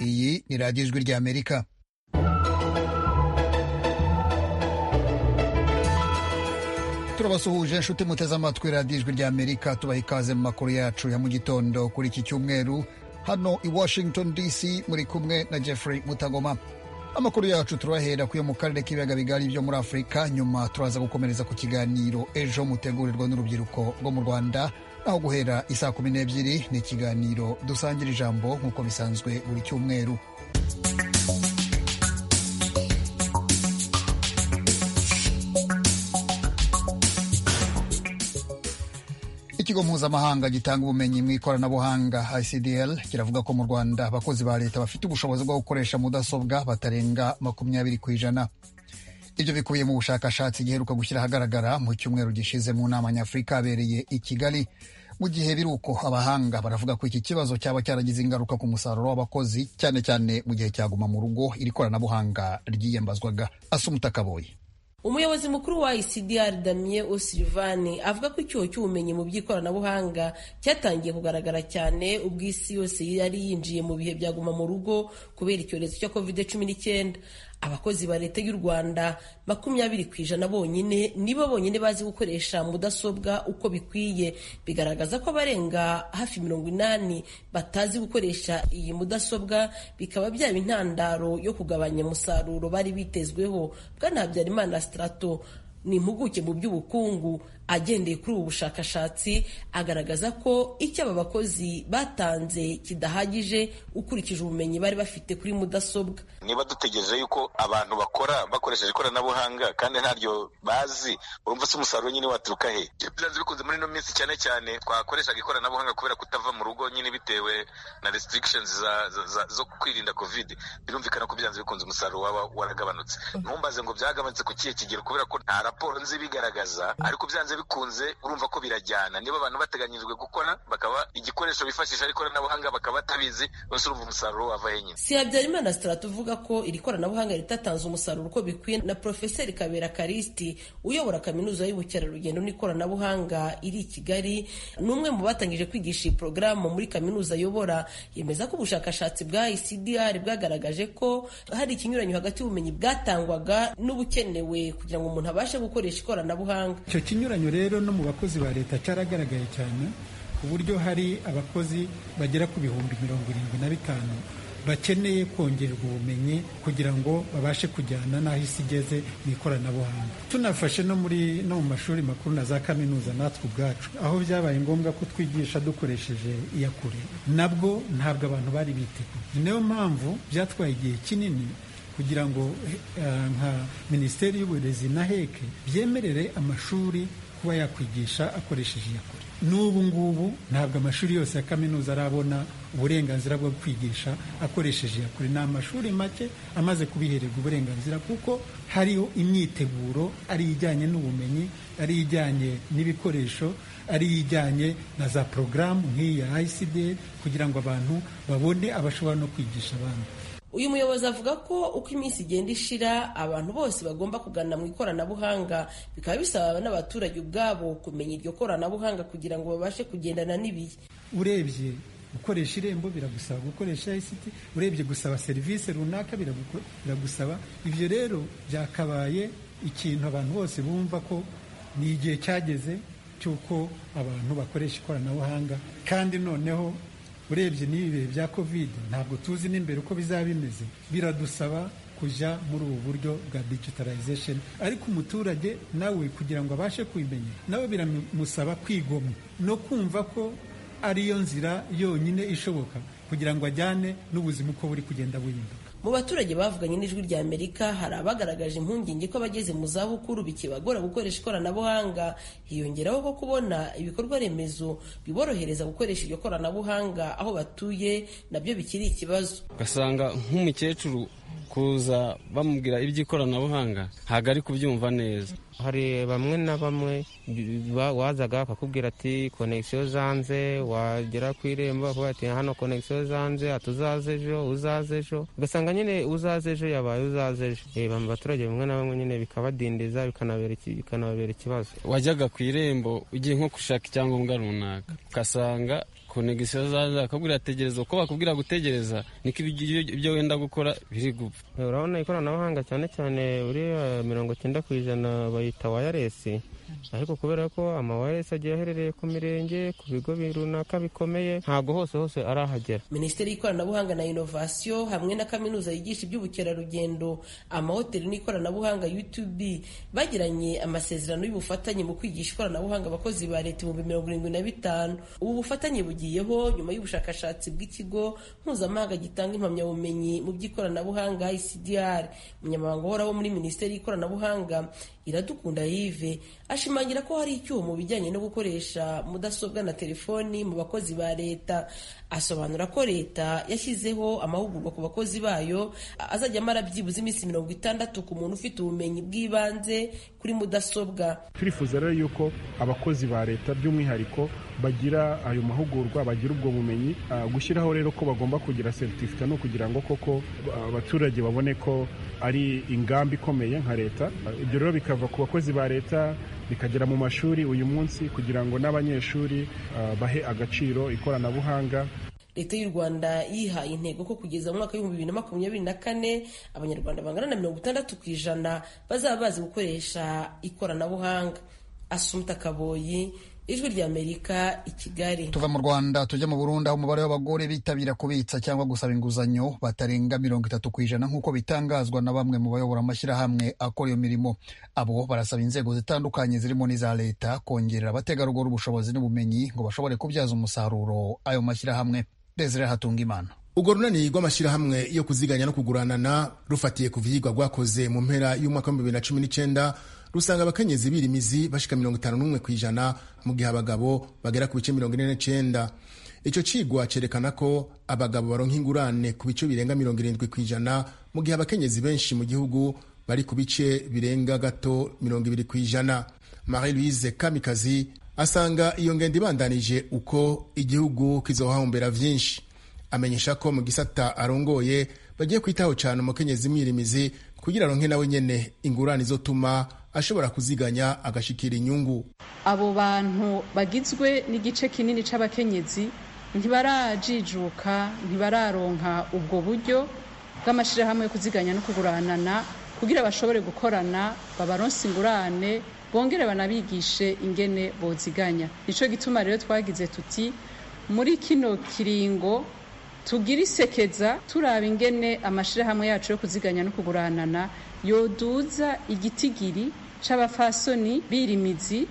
iyi ni radiyo ijwi ry'amerika turabasuhuje inshuti muteze amatwi radiyo ijwi ry'amerika tubaha ikaze mu makuru yacu ya mu gitondo kuri iki cyumweru hano i washington dc muri kumwe na jeffrey mutagoma amakuru yacu turahera kuyo mu karere k'ibiyaga bigari byo muri afurika nyuma turaza gukomereza ku kiganiro ejo mutegurirwa n'urubyiruko rwo mu rwanda aho guhera isaa kumi n'ebyiri ni ikiganiro dusangira ijambo nk'uko bisanzwe buri cyumweru ikigo mpuzamahanga gitanga ubumenyi mu ikoranabuhanga icdl kiravuga ko mu rwanda abakozi ba leta bafite ubushobozi bwo gukoresha mudasobwa batarenga makumyabiri ku ijana ibyo bikubiye mu bushakashatsi giheruka gushyira ahagaragara mu cyumweru gishize mu nama nyafurika yabereye i kigali mu gihe biri uko abahanga baravuga ko iki kibazo cyaba cyaragize ingaruka ku musaruro w'abakozi cyane cyane mu gihe cyaguma mu rugo iri koranabuhanga ryiyambazwaga asumutakaboye umuyobozi mukuru wa ICDR Damien O'Sullivan avuga ko icyuho cy'ubumenyi mu by'ikoranabuhanga cyatangiye kugaragara cyane ubwo isi yose yari yinjiye mu bihe bya guma mu rugo kubera icyorezo cya COVID-19 abakozi ba leta y'u Rwanda makumyabiri ku ijana bonyine nibo bonyine bazi gukoresha mudasobwa uko bikwiye bigaragaza ko abarenga hafi mirongo inani batazi gukoresha iyi mudasobwa bikaba byaba intandaro yo kugabanya umusaruro bari bitezweho bwana Habyarimana Strato ni impuguke mu by'ubukungu agendeye kuri ubu bushakashatsi agaragaza ko icyo aba bakozi batanze kidahagije ukurikije ubumenyi bari bafite kuri mudasobwa niba dutegereje yuko abantu bakora bakoresheje ikoranabuhanga kandi ntaryo bazi urumva se umusaruro nyine waturuka he byanze bikunze muri ino minsi cyane cyane twakoreshaga ikoranabuhanga kubera kutava mu rugo nyine bitewe na restrictions za, za, za, zo kwirinda covid birumvikana ko byanze bikunze umusaruro waba waragabanutse ntumbaze ngo byagabanutse ku kihe kigero kubera ko nta raporo nzi bigaragaza ariko byanze bikunze urumva ko birajyana niba abantu bateganyirijwe gukora bakaba igikoresho bifashisha ari ikoranabuhanga bakaba batabizi bose urumva umusaruro wava he nyine si habyarimana strat uvuga ko iri koranabuhanga ritatanze umusaruro uko bikwiye na profeseri kabera karisti uyobora kaminuza y'ubukerarugendo n'ikoranabuhanga iri i kigali ni umwe mu batangije kwigisha iyi porogaramu muri kaminuza ayobora yemeza ko ubushakashatsi bwa icdr bwagaragaje ko hari ikinyuranyo hagati y'ubumenyi bwatangwaga n'ubukenewe kugira ngo umuntu abashe gukoresha ikoranabuhanga icyo kinyuranyo rero no mu bakozi ba leta cyaragaragaye cyane ku buryo hari abakozi bagera ku bihumbi mirongo irindwi na bitanu bakeneye kongererwa ubumenyi kugira ngo babashe kujyana n'aho isi igeze mu ikoranabuhanga tunafashe no muri no mu mashuri makuru na za kaminuza natwe ubwacu aho byabaye ngombwa ko twigisha dukoresheje iyakure nabwo ntabwo abantu bari biteguye niyo mpamvu byatwaye igihe kinini kugira ngo nka minisiteri y'uburezi na heke byemerere amashuri kuba yakwigisha akoresheje iyakure n'ubu ngubu ntabwo amashuri yose ya kaminuza arabona uburenganzira bwo kwigisha akoresheje iyakure ni amashuri make amaze kubihererwa uburenganzira kuko hariho imyiteguro ari ijyanye n'ubumenyi ari ijyanye n'ibikoresho ari ijyanye na za porogaramu nk'iya ICD kugira ngo abantu babone abashobora no kwigisha abandi uyu muyobozi avuga ko uko iminsi igenda ishira abantu bose bagomba kugana mu ikoranabuhanga bikaba bisaba n'abaturage ubwabo kumenya iryo koranabuhanga kugira ngo babashe kugendana n'ibihe urebye gukoresha irembo biragusaba gukoresha ICT urebye gusaba serivisi runaka biragusaba ibyo rero byakabaye ikintu abantu bose bumva ko ni igihe cyageze cy'uko abantu bakoresha ikoranabuhanga kandi noneho urebye n'ibi bihe bya kovide ntabwo tuzi n'imbere uko bizaba bimeze biradusaba kujya muri ubu buryo bwa digitalization ariko umuturage nawe kugira ngo abashe kubimenya nawe biramusaba kwigomwa no kumva ko ariyo nzira yonyine ishoboka kugira ngo ajyane n'ubuzima uko buri kugenda buhinduka mu baturage bavuganye n'ijwi rya amerika hari abagaragaje impungenge ko abageze mu zabukuru bikibagora gukoresha ikoranabuhanga hiyongeraho ko kubona ibikorwa remezo biborohereza gukoresha iryo koranabuhanga aho batuye nabyo bikiri ikibazo ugasanga nk'umukecuru kuza bamubwira iby'ikoranabuhanga ntabwo ari kubyumva neza hari bamwe na bamwe wazaga bakakubwira ati konegisiyo zanze wagera ku irembo bakavuga ati hano konegisiyo zanze ati uzaze ejo uzaze ejo ugasanga nyine uzaze ejo yabaye uzaze ejo mu baturage bamwe na bamwe nyine bikabadindiza bikanababera ikibazo wajyaga ku irembo ugiye nko gushaka icyangombwa runaka ugasanga konegisiyo zaza bakabwira tegereza uko bakubwira gutegereza niko ibyo wenda gukora biri gupfa urabona ikoranabuhanga cyane cyane buriya mirongo icyenda ku ijana bayita wayaresi ariko kubera ko amawayaresi agiye aherereye ku mirenge ku bigo runaka bikomeye ntabwo hose hose arahagera minisiteri y'ikoranabuhanga na inovasiyo hamwe na kaminuza yigisha iby'ubukerarugendo amahoteli n'ikoranabuhanga utb bagiranye amasezerano y'ubufatanye mu kwigisha ikoranabuhanga abakozi ba leta ibihumbi mirongo irindwi na bitanu ubu bufatanye bugiyeho nyuma y'ubushakashatsi bw'ikigo mpuzamahanga gitanga impamyabumenyi mu by'ikoranabuhanga icdr umunyamabanga uhoraho muri minisiteri y'ikoranabuhanga iradukunda yive ashimangira ko hari icyuho mu bijyanye no gukoresha mudasobwa na telefoni mu bakozi ba leta asobanura ko leta yashyizeho amahugurwa ku bakozi bayo azajya amara byibuze iminsi mirongo itandatu ku muntu ufite ubumenyi bw'ibanze kuri mudasobwa turifuza rero yuko abakozi ba leta by'umwihariko bagira ayo mahugurwa bagira ubwo bumenyi gushyiraho rero ko bagomba kugira seritifika no kugira ngo koko abaturage babone ko ari ingamba ikomeye nka leta ibyo rero bikava ku bakozi ba leta bikagera mu mashuri uyu munsi kugira ngo n'abanyeshuri bahe agaciro ikoranabuhanga leta y'u rwanda yihaye intego ko kugeza mu mwaka w'ibihumbi bibiri na makumyabiri na kane abanyarwanda bangana na mirongo itandatu ku ijana bazaba bazi gukoresha ikoranabuhanga asumta kaboyi ijwi ry'amerika i kigali tuva mu rwanda tujya mu burundi aho umubare w'abagore bitabira kubitsa cyangwa gusaba inguzanyo batarenga mirongo itatu ku ijana nk'uko bitangazwa na bamwe mu bayobora amashyirahamwe akora iyo mirimo abo barasaba inzego zitandukanye zirimo n'iza leta kongerera abategarugori ubushobozi n'ubumenyi ngo bashobore kubyaza umusaruro ayo mashyirahamwe desire hatunga imana urwo runani rw'amashyirahamwe yo kuziganya no kuguranana rufatiye ku vyigwa rwakoze mu mpera y'umwaka w'ibihumbi bibiri na cumi n'icyenda rusanga abakenyezi birimizi bashika mirongo itanu n'umwe ku ijana mu gihe abagabo bagera ku bice mirongo ine n'icenda ico cigwa cerekana ko abagabo baronka ingurane ku bice birenga mirongo irindwi ku ijana mu gihe abakenyezi benshi mu gihugu bari ku bice birenga gato mirongo ibiri ku ijana marie louise kamikazi asanga iyo ngendo ibandanije uko igihugu kizohahombera vyinshi amenyesha ko mu gisata arongoye bagiye kwitaho cane umukenyezi mwirimizi kugira aronke nawe nyene ingurane izotuma ashobora kuziganya agashikira inyungu abo bantu bagizwe n'igice kinini c'abakenyezi ntibarajijuka ntibararonka ubwo buryo bw'amashirahamwe yo kuziganya no kuguranana kugira bashobore gukorana babaronse ingurane bongere banabigishe ingene boziganya nico gituma rero twagize tuti muri kino kiringo tugira isekeza turaba ingene amashirahamwe yacu yo kuziganya no kuguranana yoduza igitigiri c'abafasoni birimizi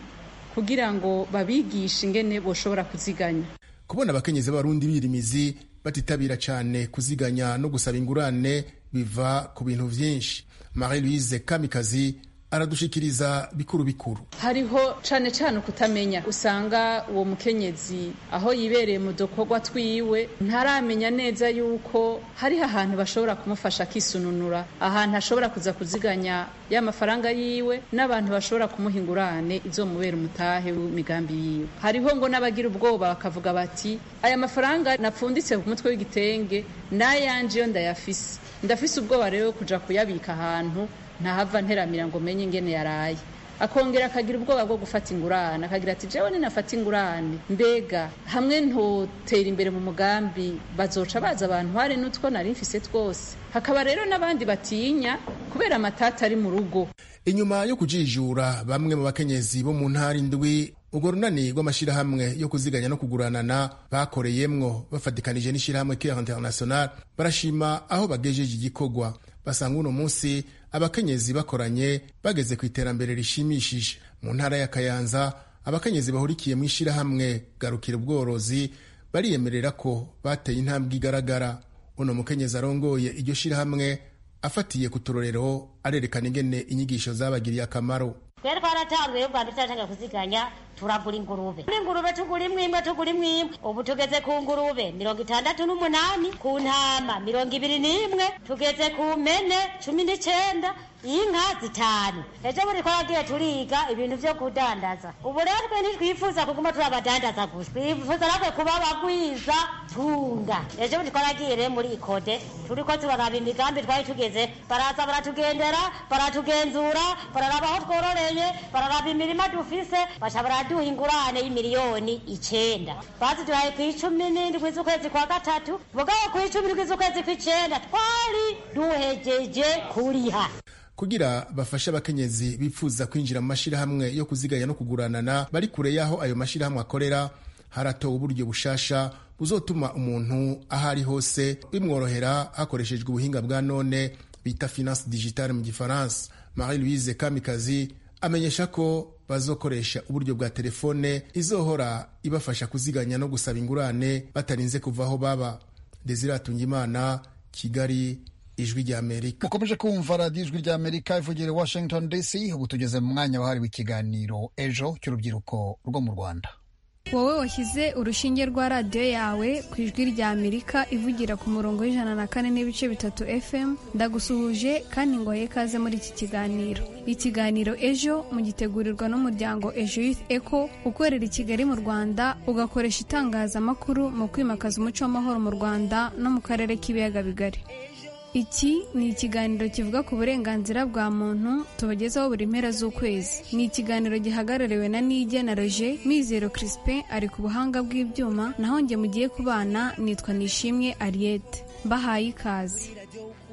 kugira ngo babigishe ingene boshobora kuziganya kubona abakenyezi b'abarundi birimizi batitabira cyane kuziganya no gusaba ingurane biva ku bintu vyinshi marie louise kamikazi aradushikiriza bikuru bikuru hariho cane cane kutamenya usanga uwo mukenyezi aho yibereye mu dukorwa twiwe ntaramenya neza yuko hariho ahantu bashobora kumufasha akisununura ahantu ashobora kuza kuziganya y'amafaranga yiwe n'abantu bashobora kumuha ingurane izomubera umutahe w'imigambi yiwe hariho ngo n'abagira ubwoba bakavuga bati aya mafaranga napfunditse ku mutwe w'igitenge n'ayanje yo ndayafise ndafise ubwoba rero kuja kuyabika ahantu ntahava nteramira ngo menye ingene yaraye akongera akagira ubwoba bwo gufata ingurane akagira ati jewe ninafata ingurane mbega hamwe ntotera imbere mu mugambi bazoca baza abantu hari n'utwo nari mfise twose hakaba rero n'abandi batinya kubera amatata ari mu rugo inyuma yo kujijura bamwe mu bakenyezi bo mu ntara indwi urwo runani rw'amashyirahamwe yo kuziganya no kuguranana bakoreyemwo bafatikanije n'ishyirahamwe care international barashima aho bagejeje igikorwa basanga uno munsi abakenyezi bakoranye bageze ku iterambere rishimishije mu ntara ya kayanza abakenyezi bahurikiye mu ishyirahamwe garukira ubworozi bariyemerera ko bateye intambwe igaragara uno mukenyezi arongoye iryo shyirahamwe afatiye ku turorero arerekana ingene inyigisho zabagiriye akamaro twari twaratanguye ubwa mbere turashaka kuziganya turagura ingurube kuri ingurube tugura imwe imwe tugura imwe imwe ubu tugeze ku ngurube mirongo itandatu n'umunani ku ntama mirongo ibiri n'imwe tugeze ku mpene cumi n'icyenda inka zitanu ejo buri ko yagiye turiga ibintu byo kudandaza ubu rero twe ntitwifuza kuguma turi abadandaza gusa twifuza natwe kuba abagwiza tunga ejo buri ko yagiye rero muri ikode turi ko turaraba imigambi twari tugeze baraza baratugendera baratugenzura bararaba aho twororeye bararaba imirima dufise baca baraduha ingurane y'imiliyoni icyenda baziduhaye ku icumi n'indwi z'ukwezi kwa gatatu mugabo ku icumi n'indwi z'ukwezi kw'icyenda twari duhegeje kuriha kugira bafashe abakenyezi bifuza kwinjira mu mashyirahamwe yo kuziganya no kuguranana bari kure y'aho ayo mashyirahamwe akorera haratowe uburyo bushasha buzotuma umuntu aho ari hose bimworohera hakoreshejwe ubuhinga bwa none bita finance digitale mu gifaransa marie louise kamikazi amenyesha ko bazokoresha uburyo bwa telefone izohora ibafasha kuziganya no gusaba ingurane batarinze kuva aho baba desire atungimana kigali ijwi ry'amerika mukomeje kumva radiyo ijwi ry'amerika ivugira i washington dc ubu tugeze mu mwanya wahariwe ikiganiro ejo cy'urubyiruko rwo mu rwanda wowe washyize urushinge rwa radiyo yawe ku ijwi rya amerika ivugira ku murongo w'ijana na kane n'ibice bitatu fm ndagusuhuje kandi ngo ikaze muri iki kiganiro ikiganiro ejo mugitegurirwa n'umuryango ejo youth eco ukorera i kigali mu rwanda ugakoresha itangazamakuru mu kwimakaza umuco w'amahoro mu rwanda no mu karere k'ibiyaga bigari iki ni ikiganiro kivuga ku burenganzira bwa muntu tubagezaho buri mpera z'ukwezi ni ikiganiro gihagarariwe na nige na roje mizero crispin ari ku buhanga bw'ibyuma naho njye mugiye kubana nitwa nishimwe ariete mbahaye ikaze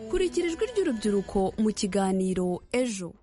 kurikira ijwi ry'urubyiruko mu kiganiro ejo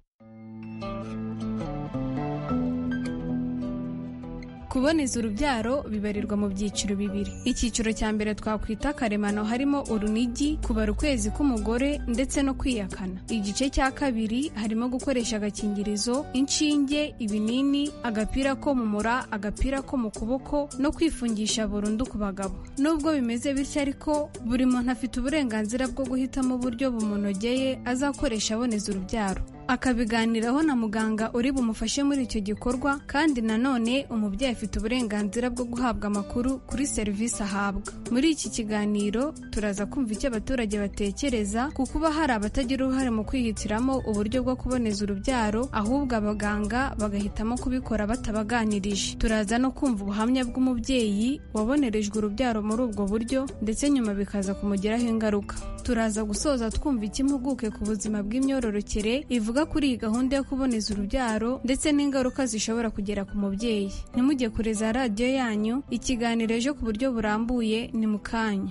kuboneza urubyaro bibarirwa mu byiciro bibiri icyiciro cya mbere twakwita karemano harimo urunigi kubara ukwezi k'umugore ndetse no kwiyakana igice cya kabiri harimo gukoresha agakingirizo inshinge ibinini agapira ko mu mura agapira ko mu kuboko no kwifungisha burundu ku bagabo nubwo bimeze bityo ariko buri muntu afite uburenganzira bwo guhitamo uburyo bumunogeye azakoresha aboneza urubyaro akabiganiraho na muganga uri bumufashe muri icyo gikorwa kandi nanone umubyeyi afite uburenganzira bwo guhabwa amakuru kuri serivisi ahabwa muri iki kiganiro turaza kumva icyo abaturage batekereza ku kuba hari abatagira uruhare mu kwihitiramo uburyo bwo kuboneza urubyaro ahubwo abaganga bagahitamo kubikora batabaganirije turaza no kumva ubuhamya bw'umubyeyi wabonerejwe urubyaro muri ubwo buryo ndetse nyuma bikaza kumugiraho ingaruka turaza gusoza twumva ikimpuguke ku buzima bw'imyororokere ivuga kuri iyi gahunda yo kuboneza urubyaro ndetse n'ingaruka zishobora kugera ku mubyeyi ntimujye kure za radiyo yanyu ikiganiro ejo ku buryo burambuye ni mu kanya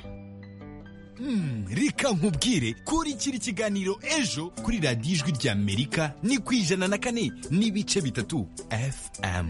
reka nkubwire kurikira ikiganiro ejo kuri radiyo ijwi ry'amerika ni ku ijana na kane n'ibice bitatu fm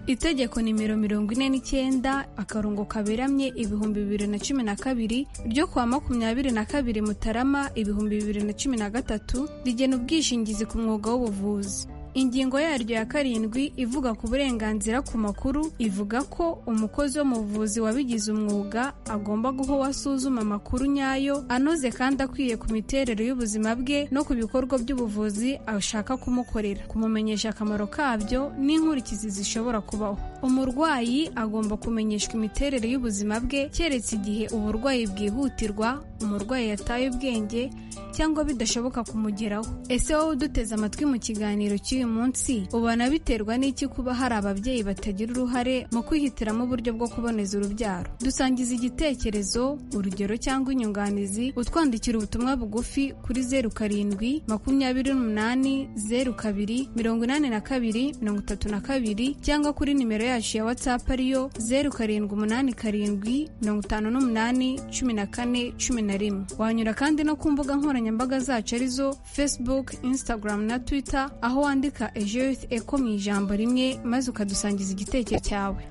itegeko nimero mirongo ine n'icyenda akarongo kaberamye ibihumbi bibiri na cumi na kabiri ryo kuwa makumyabiri na kabiri mutarama ibihumbi bibiri na cumi na gatatu rigena ubwishingizi ku mwuga w'ubuvuzi ingingo yaryo ya karindwi ivuga ku burenganzira ku makuru ivuga ko umukozi wo mu buvuzi wabigize umwuga agomba guha uwo asuzuma amakuru nyayo anoze kandi akwiye ku miterere y'ubuzima bwe no ku bikorwa by'ubuvuzi ashaka kumukorera kumumenyesha akamaro kabyo n'inkurikizi zishobora kubaho umurwayi agomba kumenyeshwa imiterere y'ubuzima bwe keretse igihe uburwayi bwihutirwa umurwayi yataye ubwenge cyangwa bidashoboka kumugeraho ese wowe uduteze amatwi mu kiganiro cy'uyu uyu munsi ubona biterwa n'iki kuba hari ababyeyi batagira uruhare mu kwihitiramo uburyo bwo kuboneza urubyaro dusangiza igitekerezo urugero cyangwa inyunganizi utwandikira ubutumwa bugufi kuri zeru karindwi makumyabiri n'umunani zeru kabiri mirongo inani na kabiri mirongo itatu na kabiri cyangwa kuri nimero yacu ya watsapu ariyo zeru karindwi umunani karindwi mirongo itanu n'umunani cumi na kane cumi na rimwe wanyura kandi no ku mbuga nkoranyambaga zacu arizo facebook instagram na twitter aho wandika Ejoyuti Eko mu ijambo rimwe maze ukadusangiza igitekerezo cyawe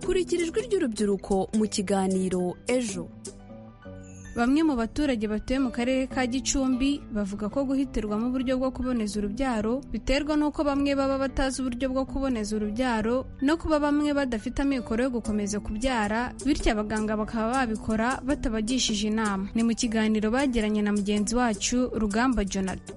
kurikira ijwi ry'urubyiruko mu kiganiro ejo bamwe mu baturage batuye mu karere ka gicumbi bavuga ko guhitirwamo uburyo bwo kuboneza urubyaro biterwa n'uko bamwe baba batazi uburyo bwo kuboneza urubyaro no kuba bamwe badafite amikoro yo gukomeza kubyara bityo abaganga bakaba babikora batabagishije inama ni mu kiganiro bagiranye na mugenzi wacu rugamba jonathan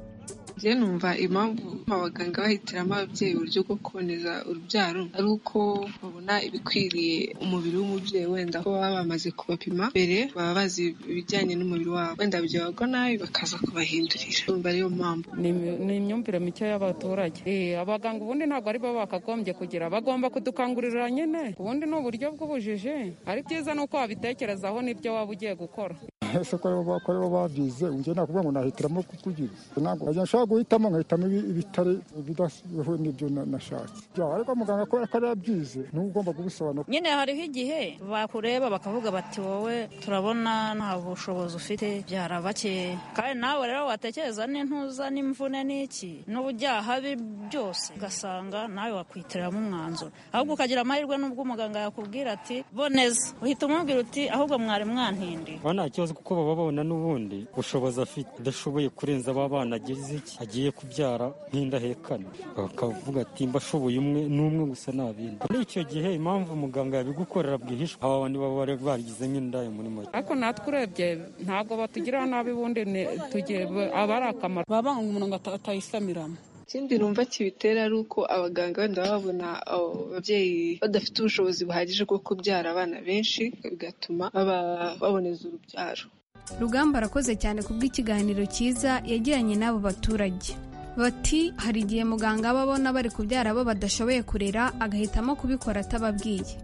njye numva impamvu abaganga bahitiramo ababyeyi uburyo bwo kuboneza urubyaro ari uko babona ibikwiriye umubiri w'umubyeyi wenda ko baba bamaze kubapima mbere baba bazi ibijyanye n'umubiri wabo wenda byabagwa nabi bakaza kubahindurira numva ariyo mpamvu ni imyumvire mike y'abaturage Eh, abaganga ubundi ntabwo ari bo bakagombye kugira bagomba kudukangurira nyine ubundi ni uburyo bw'ubujiji ari byiza ni uko wabitekerezaho n'ibyo waba ugiye gukora ese ko aribo bakora aribo babyize njye nakuvuga ngo nahitiramo kukugira ntabwo njya nshobora guhitamo nkahitamo ibi- ibitari ibidahuye n'ibyo na- nashatse byaba ariko muganga kubera ko ari we yabyize niwe ugomba kubisobanura nyine hariho igihe bakureba bakavuga bati wowe turabona nta bushobozi ufite byara bake kandi nawe rero watekereza n'intuza n'imvune n'iki n'ubujyaha bi byose ugasanga nawe wakwitiramo umwanzuro ahubwo ukagira amahirwe n'ubwo umuganga yakubwira ati boneza uhita umubwira uti ahubwo mwari mwantindi baba nta kibazo kuko baba babona n'ubundi bushobozi afite adashoboye kurenza abana agize iki agiye kubyara nk'indahekane bakavuga ati mbashoboye umwe n'umwe gusa nta bindi muri icyo gihe impamvu muganga yabigukorera bwihishwa aba bandi baba bari bagize nk'indaya muri make ariko natwe urebye ntabwo batugirira nabi ubundi ni- tugiye aba ari akamaro baba banga umuntu ngo ata- atayisamiramo ikindi numva kibitera ari uko abaganga wenda baba babona abo babyeyi badafite ubushobozi buhagije bwo kubyara abana benshi bigatuma baba- baboneza urubyaro rugamba arakoze cyane kubw'ikiganiro cyiza yagiranye n'abo baturage bati hari igihe muganga aba abona bari kubyara abo badashoboye kurera agahitamo kubikora atababwiye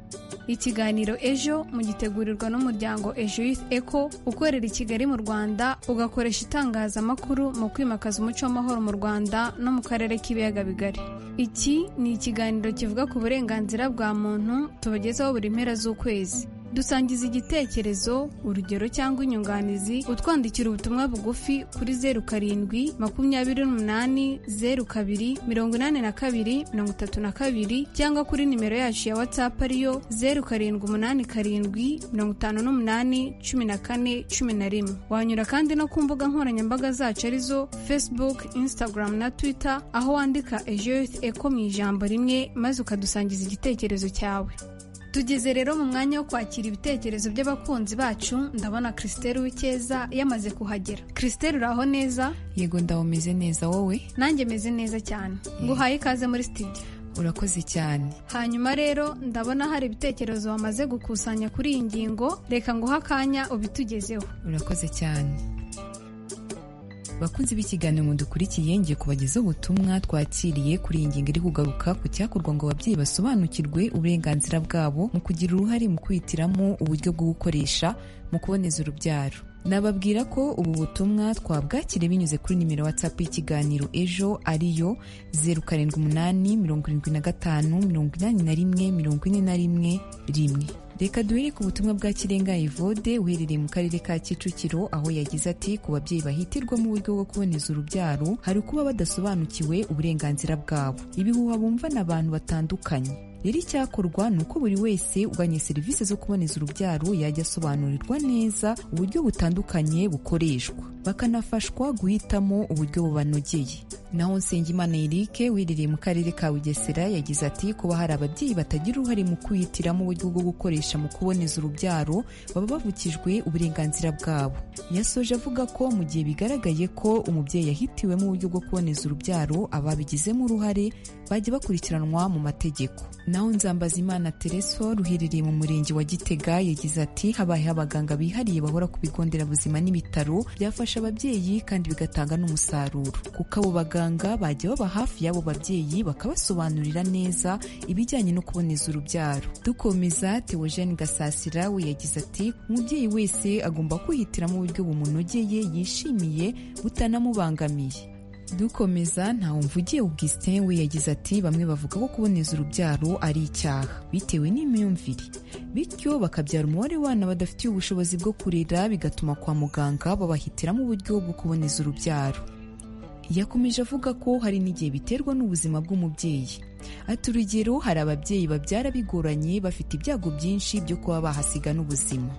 ikiganiro ejo mugitegurirwa n'umuryango ejo youth eco ukorera i kigali mu rwanda ugakoresha itangazamakuru mu kwimakaza umuco w'amahoro mu rwanda no mu karere k'ibiyaga bigari iki ni ikiganiro kivuga ku burenganzira bwa muntu tubagezaho buri mpera z'ukwezi dusangiza igitekerezo urugero cyangwa inyunganizi utwandikira ubutumwa bugufi kuri zeru karindwi makumyabiri n'umunani zeru kabiri mirongo inani na kabiri mirongo itatu na kabiri cyangwa kuri nimero yacu ya watsapu ariyo zeru karindwi umunani karindwi mirongo itanu n'umunani cumi na kane cumi na rimwe wanyura kandi no ku mbuga nkoranyambaga zacu arizo facebook instagram na twitter aho wandika ejo yose eko mu ijambo rimwe maze ukadusangiza igitekerezo cyawe tugeze rero mu mwanya wo kwakira ibitekerezo by'abakunzi bacu ndabona christelle w'icyeza yamaze kuhagera christelle uraho neza yego ndawe umeze neza wowe nanjye meze neza cyane nguhaye ikaze muri studio urakoze cyane hanyuma rero ndabona hari ibitekerezo wamaze gukusanya kuri iyi ngingo reka nguhe akanya ubitugezeho urakoze cyane bakunzi b'ikiganiro mudukurikiye ngiye kubagezaho ubutumwa twakiriye kuri iyi ngingo iri kugaruka ku cyakorwa ngo ababyeyi basobanukirwe uburenganzira bwabo mu kugira uruhare mu kwihitiramo uburyo bwo gukoresha mu kuboneza urubyaro nababwira ko ubu butumwa twabwakiriye binyuze kuri nimero watsapu y'ikiganiro ejo ariyo zeru karindwi umunani mirongo irindwi na gatanu mirongo inani na rimwe mirongo ine na rimwe rimwe reka duhere ku butumwa bwa kirenga evode uherereye mu karere ka kicukiro aho yagize ati ku babyeyi bahitirwa mu buryo bwo kuboneza urubyaro hari ukuba badasobanukiwe uburenganzira bwabo ibihuha bumva n'abantu batandukanye rero icyakorwa ni uko buri wese uganye serivisi zo kuboneza urubyaro yajya asobanurirwa neza uburyo butandukanye bukoreshwa bakanafashwa guhitamo uburyo bubanogeye naho nsengimana eric wiherereye mu karere ka bugesera yagize ati kuba hari ababyeyi batagira uruhare mu kwihitiramo uburyo bwo gukoresha mu kuboneza urubyaro baba bavukijwe uburenganzira bwabo yasoje avuga ko mu gihe bigaragaye ko umubyeyi yahitiwemo uburyo bwo kuboneza urubyaro ababigizemo uruhare bajya bakurikiranwa mu mategeko naho nzambaza imana tereso ruherereye mu murenge wa gitega yagize ati habayeho abaganga bihariye bahora ku bigo nderabuzima n'ibitaro byafasha ababyeyi kandi bigatanga n'umusaruro kuko abo baganga bajya baba hafi y'abo babyeyi bakabasobanurira neza ibijyanye no kuboneza urubyaro dukomeza theogene gasasira we yagize ati umubyeyi wese agomba kwihitiramo uburyo bumunogeye yishimiye butanamubangamiye dukomeza ntawumvugiye augustin we yagize ati bamwe bavuga ko kuboneza urubyaro ari icyaha bitewe n'imyumvire bityo bakabyara umubare w'abana badafitiye ubushobozi bwo kurera bigatuma kwa muganga babahitiramo uburyo bwo kuboneza urubyaro yakomeje avuga ko hari n'igihe biterwa n'ubuzima bw'umubyeyi ati urugero hari ababyeyi babyara bigoranye bafite ibyago byinshi byo kuba bahasiga n'ubuzima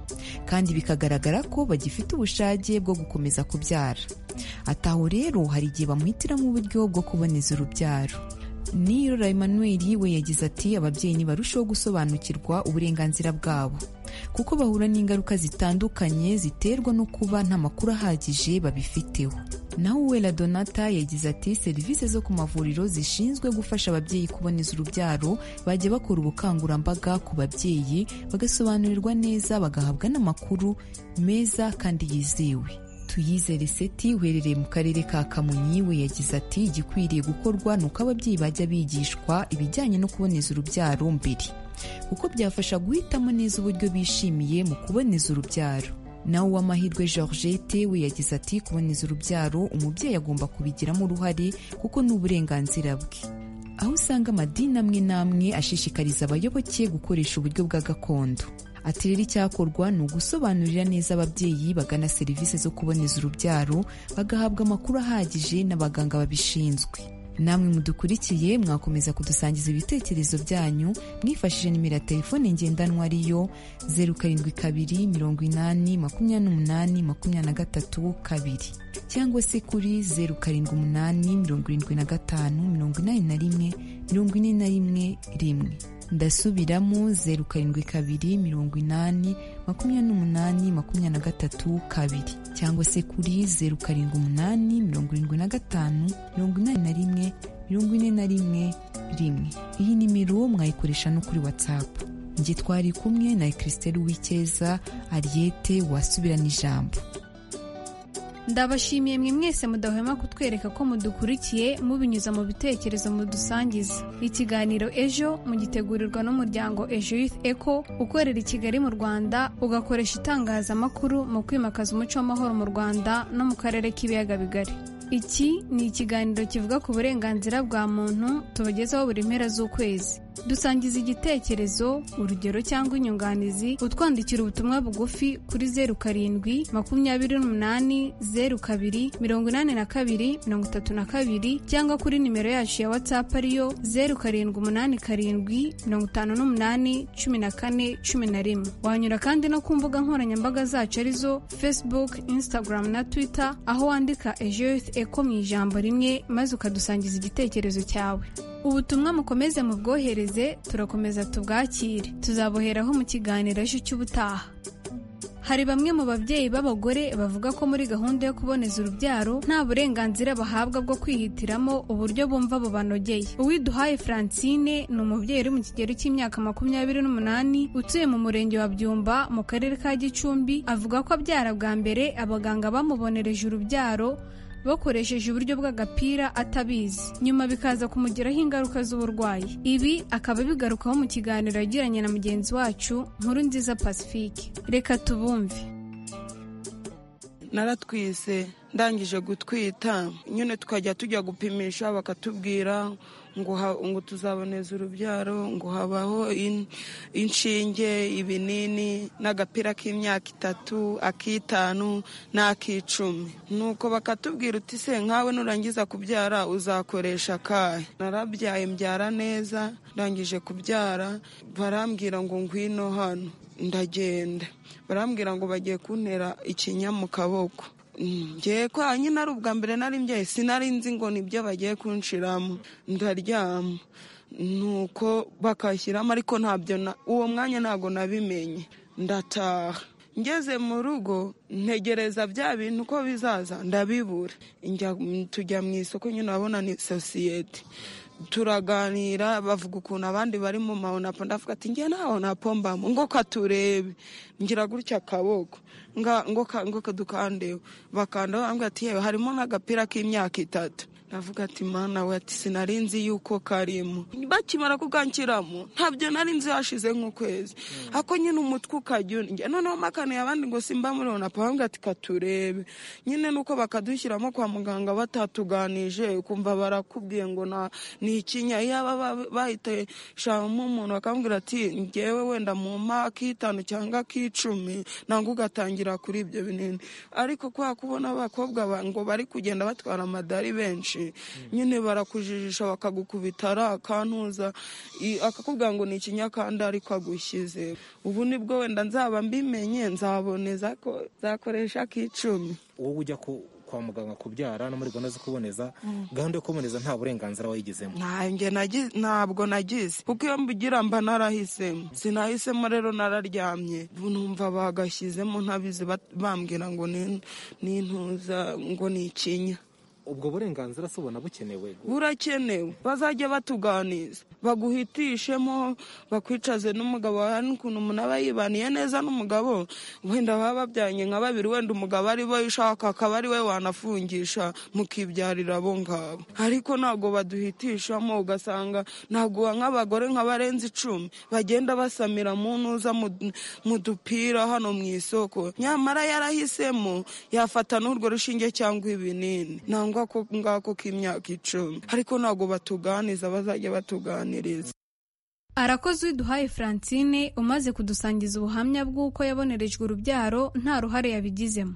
kandi bikagaragara ko bagifite ubushake bwo gukomeza kubyara ati aho rero hari igihe bamuhitiramo uburyo bwo kuboneza urubyaro nirora emmanuel we yagize ati ababyeyi ntibarusheho gusobanukirwa uburenganzira bwabo kuko bahura n'ingaruka zitandukanye ziterwa no kuba nta makuru ahagije babifiteho naho uwera donata yagize ati serivisi zo ku mavuriro zishinzwe gufasha ababyeyi kuboneza urubyaro bajya bakora ubukangurambaga ku babyeyi bagasobanurirwa neza bagahabwa n'amakuru meza kandi yizewe tuyizere seti uherereye mu karere ka kamonyi we yagize ati igikwiriye gukorwa ni uko ababyeyi bajya bigishwa ibijyanye no kuboneza urubyaro mbere kuko byafasha guhitamo neza uburyo bishimiye mu kuboneza urubyaro nawe uwamahirwe georgette we yagize ati kuboneza urubyaro umubyeyi agomba kubigiramo uruhare kuko ni uburenganzira bwe aho usanga amadini amwe n'amwe ashishikariza abayoboke gukoresha uburyo bwa gakondo ati rero icyakorwa ni ugusobanurira neza ababyeyi bagana serivisi zo kuboneza urubyaro bagahabwa amakuru ahagije n'abaganga babishinzwe namwe mudukurikiye mwakomeza kudusangiza ibitekerezo byanyu mwifashishije nimero ya telefone ngendanwa ariyo zeru karindwi kabiri mirongo inani makumyabiri n'umunani makumyabiri na gatatu kabiri cyangwa se kuri zeru karindwi umunani mirongo irindwi na gatanu mirongo inani na rimwe mirongo ine na rimwe rimwe ndasubiramo zeru karindwi kabiri mirongo inani makumyabiri n'umunani makumyabiri na gatatu kabiri cyangwa se kuri zeru karindwi umunani mirongo irindwi na gatanu mirongo inani na rimwe mirongo ine na rimwe rimwe iyi nimero mwayikoresha no kuri watsapu njye twari kumwe na christelle w'icyeza ariyete wasubirana ijambo ndabashimiye mwe mwese mudahwema kutwereka ko mudukurikiye mubinyuza mu bitekerezo mudusangiza ikiganiro ejo mugitegurirwa n'umuryango ejo youth eco ukorera i kigali mu rwanda ugakoresha itangazamakuru mu kwimakaza umuco w'amahoro mu rwanda no mu karere k'ibiyaga bigari iki ni ikiganiro kivuga ku burenganzira bwa muntu tubagezaho buri mpera z'ukwezi dusangiza igitekerezo urugero cyangwa inyunganizi utwandikira ubutumwa bugufi kuri zeru karindwi makumyabiri n'umunani zeru kabiri mirongo inani na kabiri mirongo itatu na kabiri cyangwa kuri nimero yacu ya watsapu ariyo zeru karindwi umunani karindwi mirongo itanu n'umunani cumi na kane cumi na rimwe wanyura kandi no ku mbuga nkoranyambaga zacu arizo facebook instagram na twitter aho wandika ejo yuth eko mu ijambo rimwe maze ukadusangiza igitekerezo cyawe ubutumwa mukomeze mubwohereze turakomeza tubwakire tuzaboheraho mu kiganiro ejo cy'ubutaha hari bamwe mu babyeyi b'abagore bavuga ko muri gahunda yo kuboneza urubyaro nta burenganzira bahabwa bwo kwihitiramo uburyo bumva bubanogeye uwiduhaye francine ni umubyeyi uri mu kigero cy'imyaka makumyabiri n'umunani utuye mu murenge wa byumba mu karere ka gicumbi avuga ko abyara bwa mbere abaganga bamubonereje urubyaro bakoresheje uburyo bw'agapira atabizi nyuma bikaza kumugiraho ingaruka z'uburwayi ibi akaba bigarukaho mu kiganiro yagiranye na mugenzi wacu nkuru nziza pacifique reka tubumve naratwise ndangije gutwita nyine tukajya tujya gupimisha bakatubwira ngo tuzaboneza urubyaro ngo habaho inshinge ibinini n'agapira k'imyaka itatu ak'itanu n'ak'icumi nuko bakatubwira uti se nkawe nurangiza kubyara uzakoresha akahe narabyaye mbyara neza ndangije kubyara barambwira ngo ngwino hano ndagenda barambwira ngo bagiye kuntera ikinya mu kaboko ngiye kwa nyine ari ubwa mbere nari mbyaye sinari nzi ngo nibyo bagiye kunshiramo ndaryama nuko bakashyiramo ariko ntabyo uwo mwanya ntabwo nabimenye ndataha ngeze mu rugo ntegereza bya bintu uko bizaza ndabibura tujya mu isoko nyine urabona ni sosiyete turaganira bavuga ukuntu abandi bari mu mahonapo ndavuga ati nge nta honapo mbamo ngo katurebe ngira gutya akaboko ngo kadukandeho bakanda bambwira ati yewe harimo nk'agapira k'imyaka itatu ndavuga ati mana we ati sinari nzi yuko karimo bakimara kukanshyiramo ntabyo nari nzi hashize nk'ukwezi ako nyine umutwe ukajya undi noneho makanuye abandi ngo simba muri honapo bambwira ati katurebe nyine nuko bakadushyiramo kwa muganga batatuganije ukumva barakubwiye ngo nta ni ikinya yaba bahiteshamo umuntu bakambwira ati ngewe wenda mu mpa ak'itanu cyangwa ak'icumi ntabwo ugatangira kuri ibyo binini ariko kubera ko ubona abakobwa ngo bari kugenda batwara amadari benshi nyine barakujijisha bakagukubita ari akantuza akakubwira ngo ni ikinya kandi ariko agushyize ubu nibwo wenda nzaba mbimenye nzaboneza zakoresha ak'icumi wowe ujya kwa muganga kubyara no muri gahunda zo kuboneza gahunda yo kuboneza nta burenganzira wayigezemo ntange nagi- ntabwo nagize kuko iyo mbugira mba narahisemo sinahisemo rero nararyamye ubu numva bagashyizemo ntabizi bat- bambwira ngo ni ni intuza ngo ni ikinya ubwo burenganzira se ubona bukenewe burakenewe bazajya batuganiza baguhitishemo bakwicaze n'umugabo wawe hari n'ukuntu umuntu aba yibaniye neza n'umugabo wenda baba babyanye nka babiri wenda umugabo ari we ushaka akaba ari we wanafungisha mukibyarira abo ngabo ariko ntabwo baduhitishamo ugasanga ntabwo nk'abagore nk'abarenze icumi bagenda basamira mu ntuza mu- mu dupira hano mu isoko nyamara yarahisemo yafata n'urwo rushinge cyangwa ibinini nangwa ko ngako k'imyaka icumi ariko ntabwo batuganiza bazajya batuganiriza arakoze uwiduhaye francine umaze kudusangiza ubuhamya bw'uko yabonerejwe urubyaro nta ruhare yabigizemo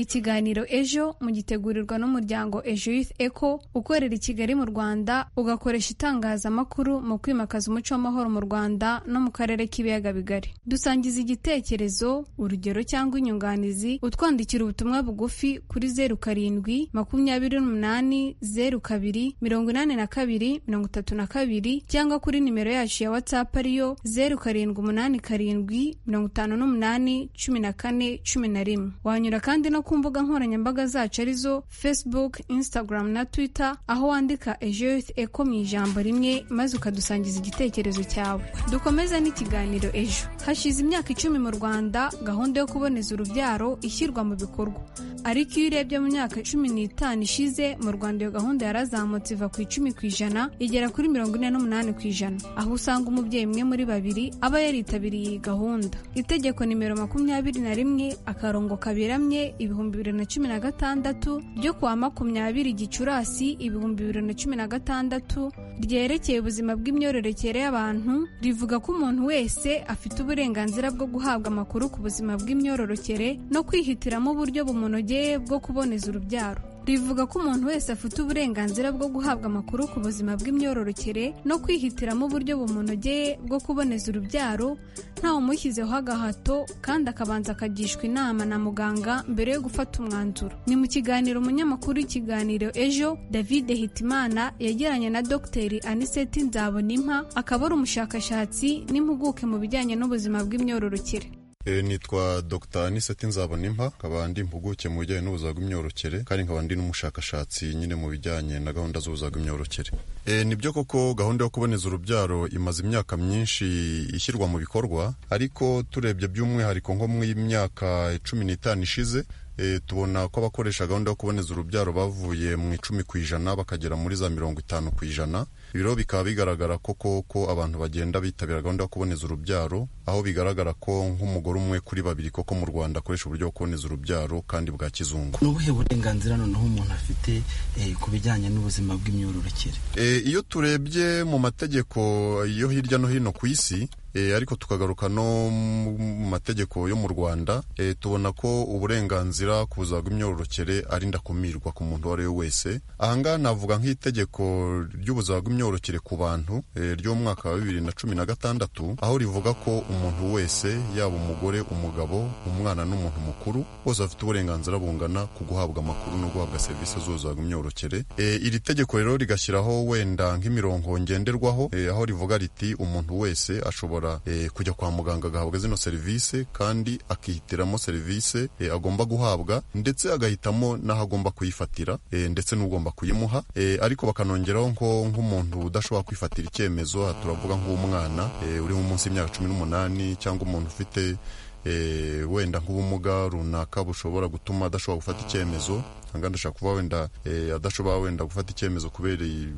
ikiganiro ejo mugitegurirwa n'umuryango ejo youth eco ukorera i kigali mu rwanda ugakoresha itangazamakuru mu kwimakaza umuco w'amahoro mu rwanda no mu karere k'ibiyaga bigari dusangiza igitekerezo urugero cyangwa inyunganizi utwandikira ubutumwa bugufi kuri zeru karindwi makumyabiri n'umunani zeru kabiri mirongo inani na kabiri mirongo itatu na kabiri cyangwa kuri nimero yacu ya watsapu ariyo zeru karindwi umunani karindwi mirongo itanu n'umunani cumi na kane cumi na rimwe wanyura kandi no ku mbuga nkoranyambaga zacu arizo facebook instagram na twitter aho wandika ejo youth eco mu ijambo rimwe maze ukadusangiza igitekerezo cyawe dukomeze n'ikiganiro ejo hashize imyaka icumi mu rwanda gahunda yo kuboneza urubyaro ishyirwa mu bikorwa ariko iyo urebye mu myaka cumi n'itanu ishize mu rwanda iyo gahunda yarazamutse iva ku icumi ku ijana igera kuri mirongo ine n'umunani ku ijana aho usanga umubyeyi umwe muri babiri aba yaritabiriye iyi gahunda itegeko nimero makumyabiri na rimwe akarongo kaberamye ibihumbi bibiri na cumi na gatandatu ryo kuwa makumyabiri gicurasi ibihumbi bibiri na cumi na gatandatu ryerekeye ubuzima bw'imyororokere y'abantu rivuga ko umuntu wese afite uburenganzira bwo guhabwa amakuru ku buzima bw'imyororokere no kwihitiramo uburyo bumunogeye bwo kuboneza urubyaro rivuga ko umuntu wese afite uburenganzira bwo guhabwa amakuru ku buzima bw'imyororokere no kwihitiramo uburyo bumunogeye bwo kuboneza urubyaro ntawe umushyizeho agahato kandi akabanza akagishwa inama na muganga mbere yo gufata umwanzuro ni mu kiganiro umunyamakuru w'ikiganiro ejo david hitimana yagiranye na dogiteri aniseti nzabonimpa akaba ari umushakashatsi n'impuguke mu bijyanye n'ubuzima bw'imyororokere E, nitwa Dr Aniseti Nzabonimpa nkaba ndi impuguke mu bijyanye n'ubuzima bw'imyororokere kandi nkaba ndi n'umushakashatsi nyine mu bijyanye na gahunda z'ubuzima bw'imyororokere e, nibyo koko gahunda yo kuboneza urubyaro imaze imyaka myinshi ishyirwa mu bikorwa ariko turebye by'umwihariko nko mu myaka cumi n'itanu ishize e, tubona ko abakoresha gahunda yo kuboneza urubyaro bavuye mu icumi ku ijana bakagera muri za mirongo itanu ku ijana ibiro bikaba bigaragara koko ko abantu bagenda bitabira gahunda yo kuboneza urubyaro aho bigaragara ko nk'umugore umwe kuri babiri koko mu rwanda akoresha uburyo bwo kuboneza urubyaro kandi bwa kizungu ni ubuhe burenganzira noneho umuntu afite eh, ku bijyanye n'ubuzima bw'imyororokere E, iyo turebye mu mategeko yo hirya no hino ku isi e, ariko tukagaruka no mu mategeko yo mu rwanda e, tubona ko uburenganzira ku buzima bw'imyororokere ari ndakumirwa ku muntu uwo ari we wese ahangaha navuga nk'itegeko ry'ubuzima bw'imyororokere ku bantu e, ry'umwaka wa bibiri na cumi na gatandatu aho rivuga ko umuntu wese yaba umugore umugabo umwana n'umuntu mukuru bose bafite uburenganzira bungana ku guhabwa amakuru no guhabwa serivisi z'ubuzima bw'imyororokere E, iri tegeko rero rigashyiraho wenda nk'imirongo ngenderwaho e, aho rivuga riti umuntu wese ashobora e, kujya kwa muganga agahabwa zino serivisi kandi akihitiramo serivisi e, agomba guhabwa ndetse agahitamo n'aho agomba kuyifatira e, ndetse n'ugomba kuyimuha e, ariko bakanongeraho nko nk'umuntu udashobora kwifatira icyemezo aha turavuga nk'umwana e, uri munsi y'imyaka cumi n'umunani cyangwa umuntu ufite e, wenda nk'ubumuga runaka bushobora gutuma adashobora gufata icyemezo ahangana ndashaka kuvuga wenda e, adashobora wenda gufata icyemezo kubera i-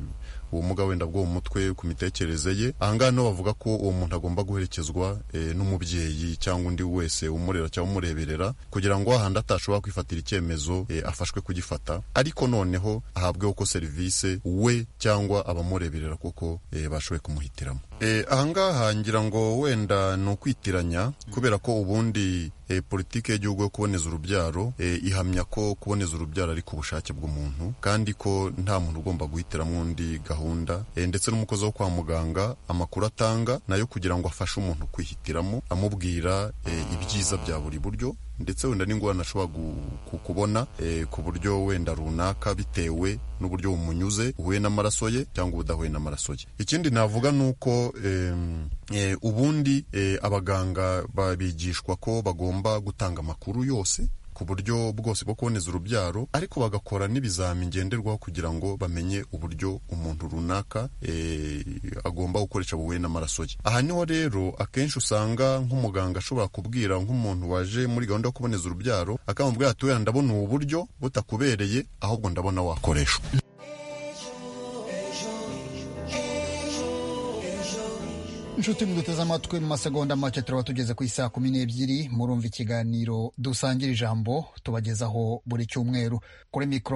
ubumuga wenda bwo mu mutwe ku mitekerereze ye ahangaha niho bavuga ko uwo muntu agomba guherekezwa e, n'umubyeyi cyangwa undi wese umurera cyangwa umureberera kugira ngo ahandi atashobora kwifatira icyemezo e, afashwe kugifata ariko noneho ahabweho ko serivisi we cyangwa abamureberera kuko e, bashoboye kumuhitiramo e, ahangaha ngira ngo wenda ni ukwitiranya kubera ko ubundi e, politiki y'igihugu yo kuboneza urubyaro e, ihamya ko kuboneza urubyaro ari ku bushake bw'umuntu kandi ko nta muntu ugomba guhitiramo undi gahunda e, ndetse n'umukozi wo kwa muganga amakuru atanga nayo kugira ngo afashe umuntu kwihitiramo amubwira e, ibyiza bya buri buryo ndetse wenda n'ingorane ashobora kubona eh, ku buryo wenda runaka bitewe n'uburyo bumunyuze uhuye n'amaraso ye cyangwa ubudahuye n'amaraso ye ikindi navuga ni uko em, eh, ubundi eh, abaganga ba- bigishwa ko bagomba gutanga amakuru yose ku buryo bwose bwo kuboneza urubyaro ariko bagakora n'ibizami ngenderwaho kugira ngo bamenye uburyo umuntu runaka eh, agomba gukoresha buhuye n'amaraso ye aha niho rero akenshi usanga nk'umuganga ashobora kubwira nk'umuntu waje muri gahunda yo kuboneza urubyaro akamubwira ati wenda ndabona ubu buryo butakubereye ahubwo ndabona wakoreshwa inshuti muduteze amatwi mu masegonda make turaba tugeze ku isaha kumi n'ebyiri murumva ikiganiro dusangira ijambo tubagezaho buri cyumweru kuri mikoro